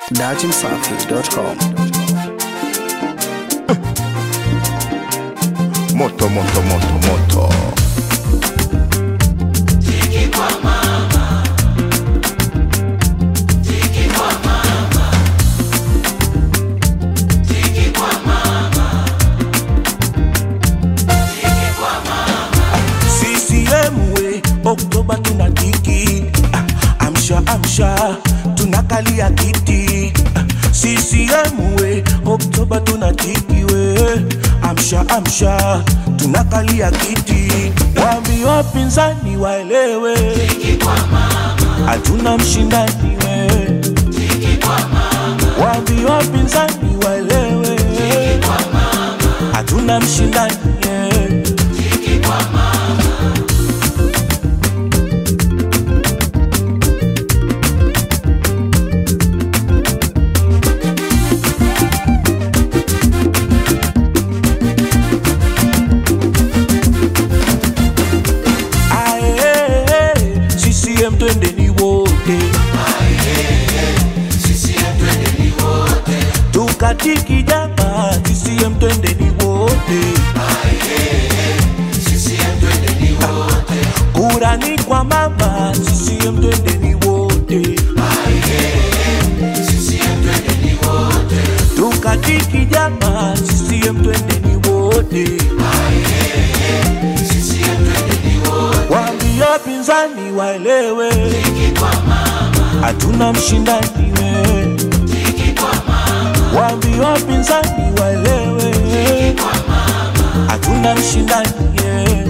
datimsafi.com. Moto, moto, moto, moto. CCM we Oktoba tunatiki Ah, amsha amsha tunakalia kiti Ah, CCM we Oktoba tunatiki we amsha amsha tunakalia kiti wambi wapinzani waelewe hatuna mshindani we wambi wapinzani waelewe hatuna mshindani yeah. Ae, CCM twendeni wote tukatiki jama CCM twendeni wote kura ni kwa mama CCM twendeni wote tukatiki jama CCM twendeni wote waambie pinzani waelewe hatuna mshindani we waambie wapinzani waelewe hatuna mshindani yeah.